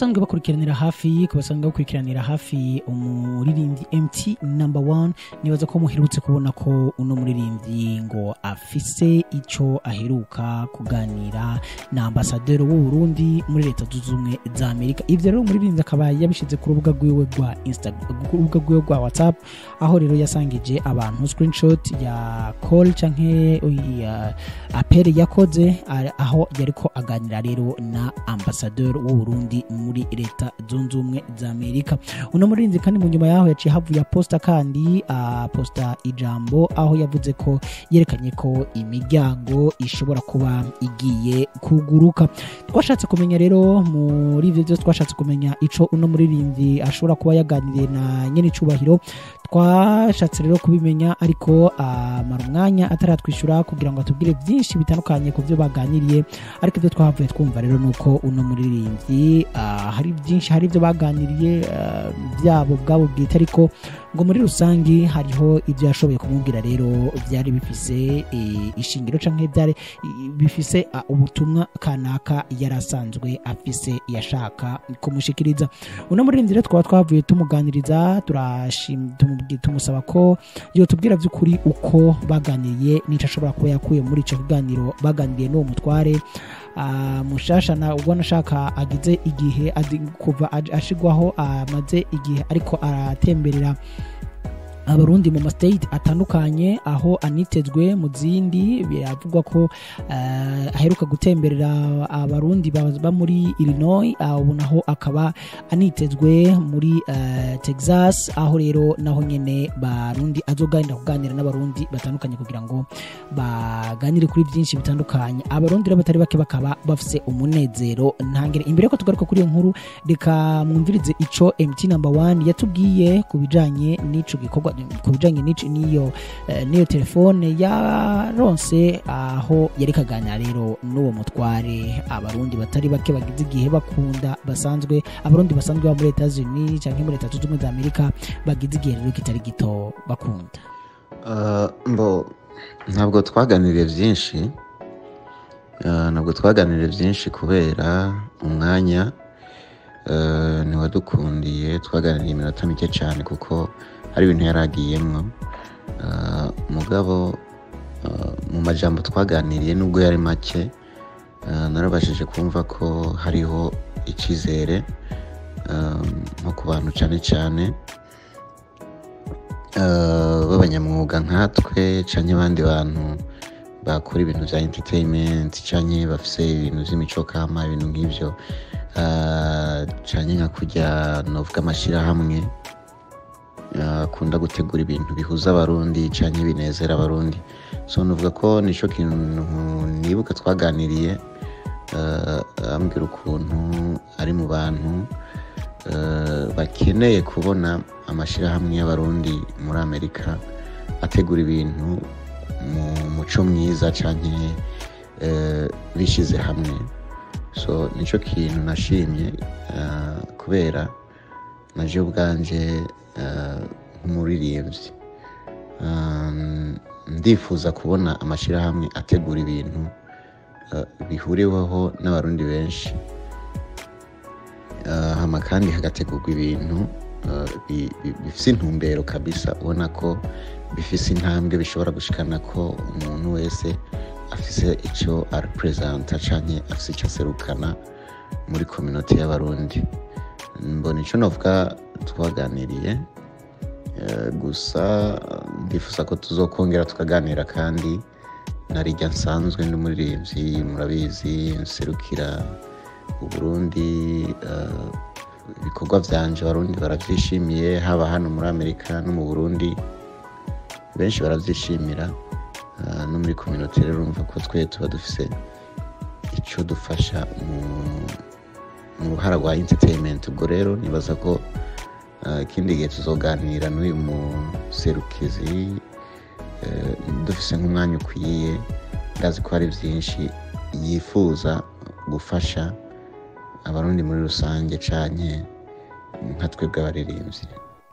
basanzwe bakurikiranira hafi ku basanzwe bakurikiranira hafi umuririmbyi mt number one nibaza ko muherutse kubona ko uno muririmbyi ngo afise icyo aheruka kuganira na ambasaderi w'u Burundi muri leta zunze ubumwe za amerika ivyo rero umuririmbyi akaba yabishize ku rubuga rwiwe rwa instagram ku rubuga rwiwe rwa whatsapp aho rero yasangije abantu screenshot ya call canke ya apere yakoze a- aho yariko aganira rero na ambasaderi w'u Burundi muri leta zunze ubumwe za amerika uno murinzi kandi mu nyuma yaho yaciye havuye aposta kandi aposta ijambo aho yavuze ko yerekanye ko imiryango ishobora kuba igiye kuguruka twashatse kumenya rero muri ivyo byose twashatse kumenya ico uno muririmbyi ashobora kuba yaganiriye na nyene icubahiro twashatse rero kubimenya ariko amara umwanya ataratwishyura kugira ngo atubwire byinshi bitandukanye ku byo baganiriye ariko ibyo twahavuye twumva rero ni uko uno muririmbyi ah, hari byinshi hari ibyo baganiriye ah, byabo bwabo bwite ariko ngo muri rusange hariho ibyo yashoboye kumubwira rero byari bifise eh, ishingiro canke byari eh, bifise ah, ubutumwa kanaka yari asanzwe afise yashaka kumushikiriza uno muririmbyi rero twaba twavuye tumuganiriza turashim- tumubwi- tumusaba ko yotubwira by'ukuri uko baganiriye n'icyo ashobora kuba yakuye muri icyo kiganiro baganiriye n'uwo mutware Ah, mushasha na ubona ashaka agize igihe adi- kuva aj- ashigwaho amaze igihe ariko aratemberera abarundi mu mastate atandukanye aho anitezwe mu zindi biravugwa ko eh, aheruka gutemberera abarundi baba muri illinois ah, ubu naho akaba anitezwe muri eh, texas aho rero naho nyene barundi azoganira kuganira n'abarundi batandukanye kugira ngo baganire kuri byinshi bitandukanye abarundi rero batari bake bakaba bafise umunezero ntangere imbere ko tugaruka kuri iyo nkuru reka mwumvirize ico mt number one yatubwiye ku bijanye n'ico gikorwa ku bijanye n'ico- n'iyo eh, n'iyo telefone yaronse aho yari kaganira rero n'uwo mutware abarundi batari bake bagize igihe bakunda basanzwe abarundi basanzwe baba muri leta zunini cyangwa muri leta zunze ubumwe za amerika bagize igihe rero kitari gito bakunda Uh, mbo ntabwo twaganiriye byinshi Uh, ntabwo twaganiriye byinshi kubera umwanya uh, ntiwadukundiye twaganiriye iminota mike cyane kuko hari ibintu yari agiyemwo Uh, mugabo uh, mu majambo twaganiriye nubwo yari make uh, narabashije kumva ko hariho icyizere um, nko ku bantu cyane cyane eh, b'abanyamwuga nkatwe canke abandi bantu bakora ibintu bya entertainment canke bafise ibintu vy'imico kama ibintu nk'ivyo eh, canke nka kurya novuga amashirahamwe eh, akunda gutegura ibintu bihuza abarundi canke binezera abarundi so novuga ko nico kintu nibuka twaganiriye eh, ambwira ukuntu ari mu bantu eh, bakeneye kubona amashyirahamwe y'abarundi muri amerika ategura ibintu mu muco mwiza cyane bishyize hamwe so nicyo kintu nashimye eh, kubera naje ubwanje eh, nk'umuririmbyi Eh, ndifuza kubona amashyirahamwe ategura ibintu eh, bihuriweho n'abarundi benshi Eh, hama kandi hagategurwa ibintu eh, bi- bi- bifise intumbero kabisa ubona ko bifise intambwe bishobora gushikana ko umuntu wese afise icyo arepresenta canke afise icyo aserukana muri kominoti y'abarundi mbona icyo novuga twaganiriye eh, gusa ndifuza ko tuzokongera tukaganira kandi narijya nsanzwe n'umuririmbyi murabizi nserukira uburundi eh, ibikorwa byanje abarundi barabyishimiye haba hano muri amerika no mu burundi benshi barabyishimira eh, no muri kominoti rero urumva ko twe tuba dufise icyo dufasha mu- mu ruhara rwa entertainment ubwo rero nibaza ko eh, ikindi gihe tuzoganira n'uyu muserukizi eh, dufise nk'umwanya ukwiye ndazi ko hari byinshi yifuza gufasha abarundi muri rusange canke nka twebwe abaririmbyi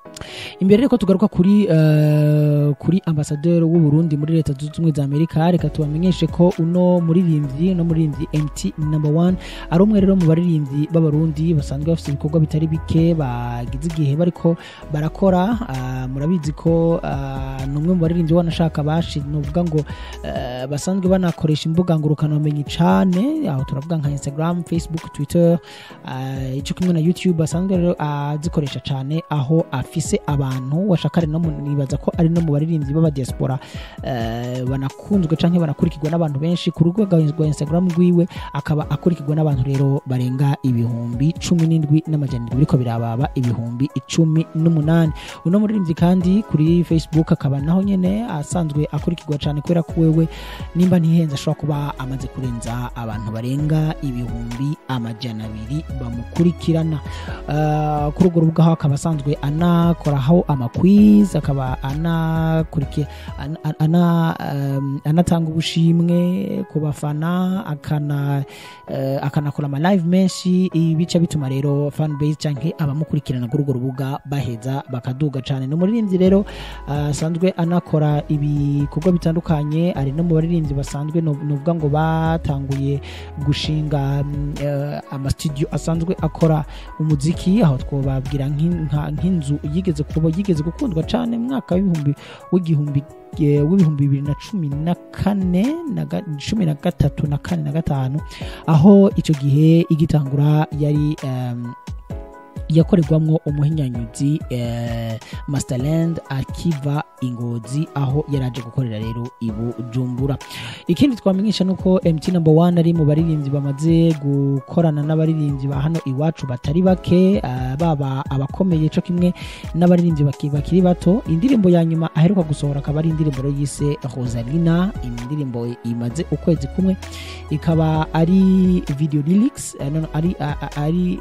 imbere reko tugaruka kuri eh, kuri ambasaderi w'u Burundi muri leta zunze ubumwe za Amerika reka tubamenyeshe ko uno muririmbyi no muririmbyi MT number one ari umwe rero mu baririmbyi b'abarundi basanzwe bafite ibikorwa bitari bike bagize igihe bariko barakora ah, murabizi ko ah, ni umwe mu baririmbyi wanashaka bashi nuvuga ngo eh, basanzwe banakoresha imbuga ngurukanabumenyi cane aho turavuga nka Instagram Facebook Twitter ah, ico kimwe na YouTube asanzwe rero azikoresha cane aho afise abantu washaka ari no mu- nibaza ko ari no mu baririmbyi b'aba diaspora eh, banakunzwe canke banakurikirwa n'abantu benshi ku rubuga rwa Instagram rwiwe akaba akurikirwa n'abantu rero barenga ibihumbi cumi n'indwi n'amajana indwi biriko birababa ibihumbi icumi n'umunani uno muririmbyi kandi kuri Facebook akaba naho nyene asanzwe akurikirwa cane kubera ko wewe nimba ntihenze ashobora kuba amaze kurenza abantu barenga ibihumbi amajana abiri bamukurikirana Uh, kuri urwo rubuga aho akaba asanzwe anakoraho amakwiz akaba anakuriki- ana- ana- ana, um, anatanga ubushimwe ku bafana akana eh, akanakora ama live menshi ibi bica bituma rero fanbase canke abamukurikirana kuri urwo rubuga baheza bakaduga cane ni umuririmbyi rero ah, asanzwe anakora ibikorwa bitandukanye ari no mu baririmbyi basanzwe no- novuga ngo batanguye gushinga mm, eh, amastudio asanzwe akora umuziki aho twobabwira nk'in- nka- nk'inzu yigeze kuba yigeze gukundwa cane mu mwaka w'ibihumbi w'igihumbi eh, w'ibihumbi bibiri na cumi na kane na ga- cumi na gatatu na kane na gatanu aho icyo gihe igitangura yari em, yakorerwamwo umuhinyanyuzi eh, masterland akiva ingozi aho yari aje gukorera rero i bujumbura ikindi twamenyesha ni uko mt number one ari mu baririmbyi bamaze gukorana n'abaririmbyi ba hano iwacu batari bake eh, baba abakomeye co kimwe n'abaririmbyi baki- bakiri bato indirimbo ya nyuma aheruka gusohora akaba ari indirimbo rero yise rosalina indirimbo imaze ukwezi kumwe ikaba ari video lyrics eh, no, no, ari, a- a- ari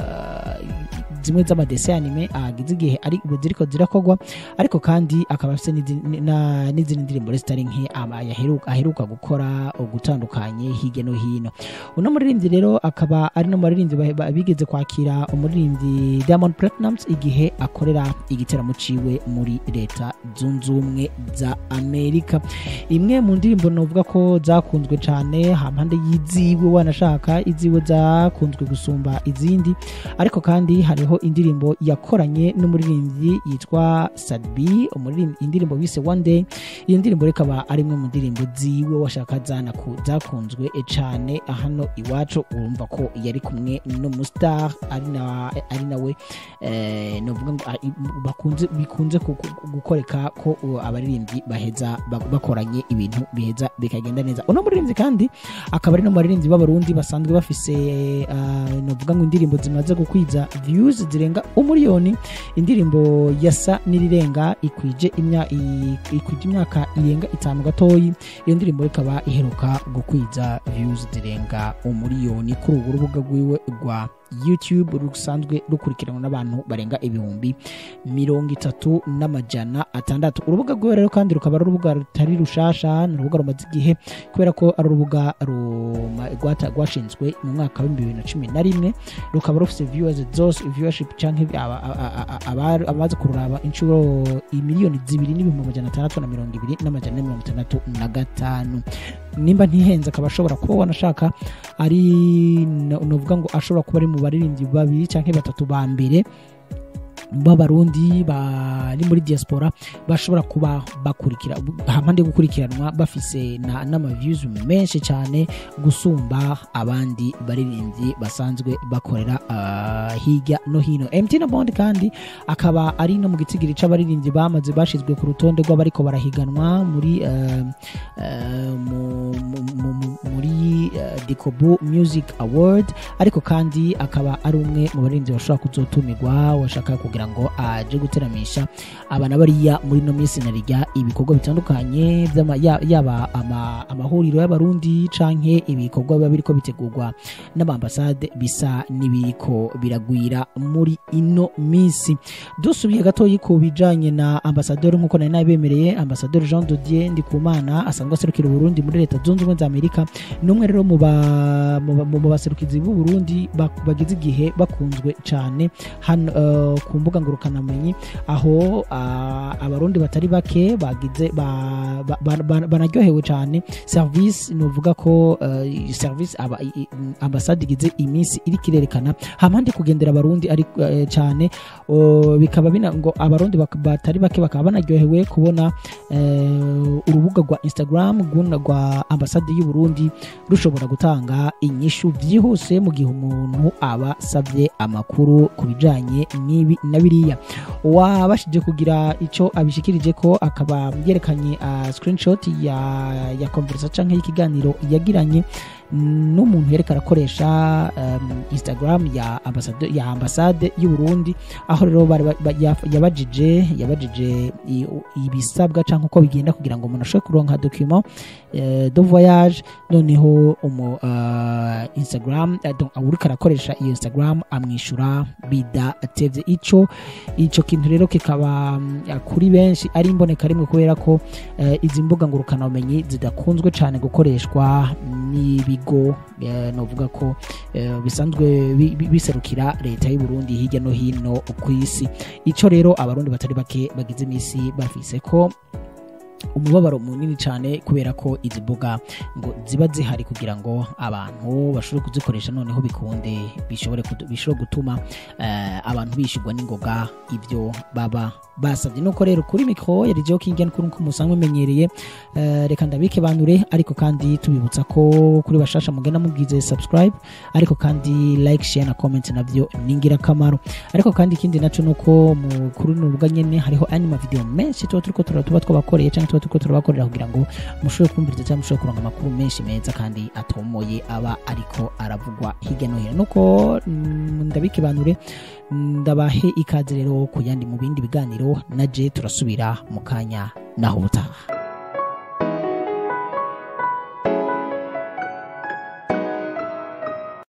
uh, zimwe z'amadese anime agize igihe ari ziriko zirakorwa ariko kandi akaba afite n'izi- na- n'izindi ndirimbo rero zitari nke ama- yaheruka- aheruka gukora ugutandukanye hirya no hino uno muririmbyi rero akaba ari no mu baririmbyi ba- ba- bigeze kwakira umuririmbyi Diamond Platnumz igihe akorera igiteramo ciwe muri leta zunze ubumwe za Amerika imwe mu ndirimbo novuga ko zakunzwe cyane hampande y'iziwe wanashaka iziwe zakunzwe gusumba izindi ariko kandi hariho indirimbo yakoranye n'umuririmbyi yitwa Sadbi umuririmbyi indirimbo bise One Day iyo ndirimbo rikaba ari imwe mu ndirimbo ziwe washaka zanaku- zakunzwe cyane hano iwacu urumva ko yari kumwe n'umustar ari na ari nawe eh, novuga ngo ari- bakunze bikunze ku- ku- gukoreka ko uh, abaririmbyi baheza ba- bakoranye ibintu biheza bikagenda neza uno muririmbyi kandi akaba ari no mu baririmbyi b'abarundi basanzwe bafise uh, novuga ngo indirimbo zimaze gukwiza views zirenga umuriyoni indirimbo yasa n'irirenga ikwije imya i- ikwije imyaka irenga itanu gatoyi iyo ndirimbo ikaba iheruka gukwiza views zirenga umuriyoni kuri ubu rubuga rwiwe rwa youtube rusanzwe rukurikiranwa n'abantu barenga ibihumbi mirongo itatu n'amajana atandatu urubuga rwiwe rero kandi rukaba ari urubuga rutari rushasha ni urubuga rumaze igihe kubera ko ari urubuga ruma- rwata- rwashinzwe mu mwaka w'ibihumbi bibiri na cumi na rimwe rukaba rufite viewers zose viewership canke aba- aba- aba- aba- abaza kururaba inshuro imiliyoni zibiri n'ibihumbi amajana atandatu na mirongo ibiri n'amajana ane mirongo itandatu na gatanu nimba ntihenze akaba ashobora kuba wanashaka ari no- novuga ngo ashobora kuba ari mu baririmbyi babiri canke batatu ba mbere b'abarundi bari muri diaspora bashobora kuba bakurikira hampande yo gukurikiranwa bafise na- n'amaviews menshi cyane gusumba abandi baririmbyi basanzwe bakorera ah, hirya no hino MT na Bond kandi akaba ari no mu gitsigiri c'abaririmbyi bamaze bashizwe ku rutonde rw'abariko barahiganwa muri eh, eh, mu- mu- mu- mu- muri eh, Dikobu Music Award ariko kandi akaba ari umwe mu baririmbyi bashobora kuzotumirwa washaka kugira ngo aje guteramisha abana bariya muri no minsi na rijya ibikorwa bitandukanye by'ama- ya- yaba ama- amahuriro y'abarundi canke ibikorwa biba biriko bitegurwa n'amambasade bisa n'ibiriko biragwira muri ino minsi dusubiye gatoyi ku bijanye na ambasaderi nk'uko nari nabemereye ambasaderi jean dodier ndikumana asanzwe aserukira uburundi muri leta zunze ubumwe za amerika ni umwe rero mu ba- mu ba- mu baserukizi b'u Burundi bak- bagize igihe bakunzwe cyane hano eh, ku mbuga ngurukanabumenyi aho ah, abarundi batari bake bagize ba- ba- ba- ba- banaryohewe cyane service novuga ko eh, service aba i- i- ambasade igize iminsi iri kirerekana hampande kugendera abarundi ari eh, cyane o, bikaba bina ngo abarundi bak- batari bake bakaba banaryohewe kubona eh, urubuga rwa instagram rw'una rwa ambasade y'u Burundi rushobora gutanga inyishu byihuse mu gihe umuntu aba asabye amakuru ku bijanye n'ibi na biriya wabashije kugira icyo abishikirije ko akaba yerekanye uh, screenshot ya ya conversation canke y'ikiganiro yagiranye n'umuntu yereka arakoresha um, instagram ya ambasade ya ambasade y'u Burundi aho rero bari ba- ba- yaf- yabajije yabajije i- ibisabwa canke uko bigenda kugira ngo umuntu ashobore kuronka document eh, de voyage noneho umu uh, instagram eh, donc uriko arakoresha iyo instagram amwishura bidatevye ico ico kintu rero kikaba mm, kuri benshi ari imboneka rimwe kubera ko eh, izi mbuga ngurukanabumenyi zidakunzwe cyane gukoreshwa n'ibigo eh, novuga ko eh, bisanzwe bi- bi- biserukira leta y'u Burundi hirya no hino ku isi ico rero abarundi batari bake bagize imisi bafise ko umubabaro munini cyane kubera ko izi mbuga ngo ziba zihari kugira ngo abantu bashobore kuzikoresha noneho bikunde bishobore kudu- bishobore gutuma eh, abantu bishigwa n'ingoga ibyo baba basabye nuko rero kuri mikoro yari joking kuri uko musanzwe menyereye eh, reka ndabike banure ariko kandi tubibutsa ko kuri bashasha mugenda mubwize subscribe ariko kandi like share na comment navyo ni ingirakamaro ariko kandi ikindi naco nuko mu kuri runo rubuga nyene hariho anima video menshi tuba turiko tura- tuba twabakoreye cyangwa tuba turiko turabakorera kugira ngo mushobore kumviriza cyangwa mushobore kuronka amakuru menshi meza kandi atomoye aba ariko aravugwa hirya no hino nuko mm, ndabike banure ndabahe ikaze rero ku yandi mu bindi biganiro na je turasubira mu kanya naho ubutaha